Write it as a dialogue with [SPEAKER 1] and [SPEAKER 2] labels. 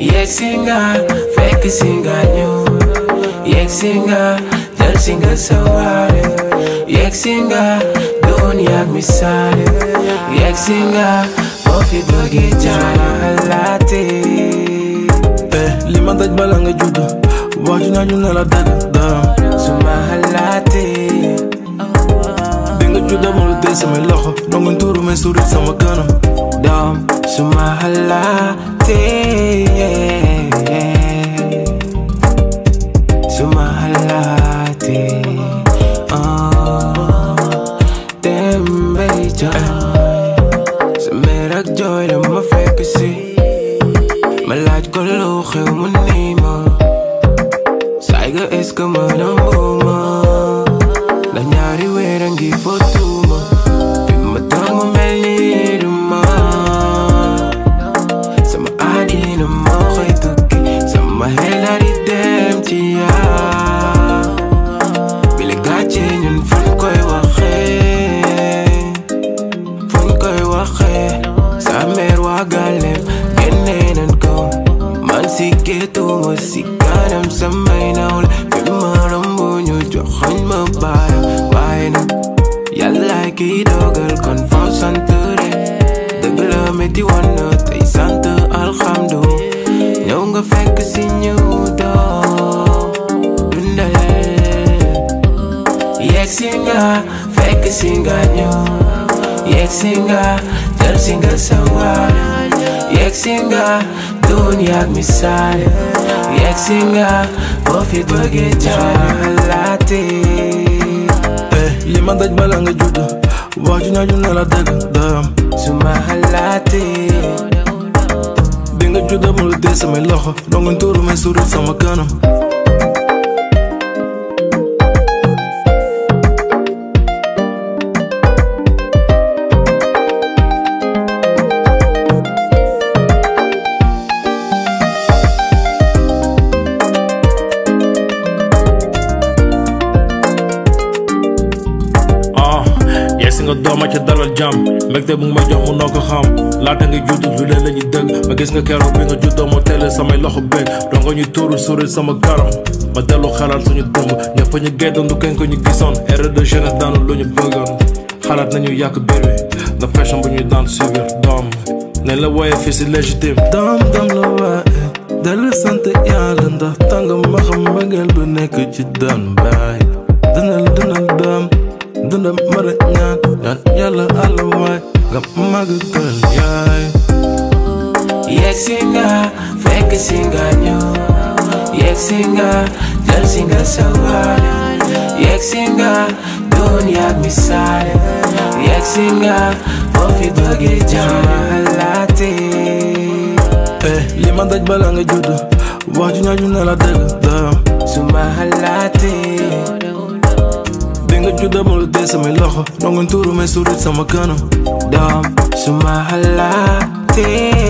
[SPEAKER 1] yegsi nga fekk si nga ñëw yegsi nga jël si nga sawaare yegsi nga doon yaag misaale yegsi nga boo fi bëggee jaalaate
[SPEAKER 2] eh li ma daj bala nga judd wax ju naa ñu ne la dëgg daam
[SPEAKER 1] su ma xalaate
[SPEAKER 2] bi nga judd amul dee samay loxo dongo tuuru may suri sama kanam
[SPEAKER 1] doom su ma xalaate su ma xalaate oh dem bay jooy sa mer ak jooy la ma fekk si ma laaj ko lu xew mu nii ma saay ga est-ce que ma nanguma la ñaari weer a ngi fotuma fi ma toog mu mel ni du ma sama àddina moo xëy tukki sama xel daal di dem ci yaa bile gàcce ñun fuñ koy waxee fuñ koy waxee sa mère waa gàllem génne nañ ko man si géetuma si kanam samay nawle fi ma romb ñu joxoñ ma baara waaye nag yàllaay kiy dogal kon faw sant rek dëgg la métti woon na tey sant alxamdu ñëw nga fekk si ñu doo dundal yegsi nga fekk si nga ñëw yegsi nga jël si nga sawaare yegsi nga doon yaag misaale yegsi nga boo fi bëggee jaalaate
[SPEAKER 2] eh li ma daj bala nga judd wax ju naa ñu ne la dëgg daam
[SPEAKER 1] su ma xalaate
[SPEAKER 2] bi nga judd amul dee samay loxo dongo tuuru may suri sama kanam ah yegsi nga dooma ca dalal jàmm mbégte bu nga ma jox mu noo ko xam laata nga judd lu leen la ñuy dëgg ma gis nga keroog bi nga juddoo ma teel samay loxo beeg dongo ñu tuuru suri sama garam ma dellu xalaat suñu dëmb ñëpp ñu geddandu kañ ko ñu gisoon erreur de jeunesse daanu lu ñu bëggoon xalaat nañu yàq biir wi nga pression bu ñuy daan subir doom nañ la wooyee fii si légitime doom doom la waaye dellu sant yàlla ndax tàng ma xam mbëggeel bu nekk ci doon baay dundal dundal doom dundal mara ñaan ñaan yàlla àlla waay nga màgg gën yaay
[SPEAKER 1] yegsi nga fekk si nga ñëw yegsi nga jël si nga sawaare yegsi nga doon yaag misaale yegsi nga boo fi bëggee jaalaate
[SPEAKER 2] eh li ma daj bala nga judd wax ju ñaa ñu ne la dëgg daam
[SPEAKER 1] su ma xalaate
[SPEAKER 2] bi nga judd amul dee samay loxo dongo tuuru may suri sama kanam
[SPEAKER 1] doom su ma xalaate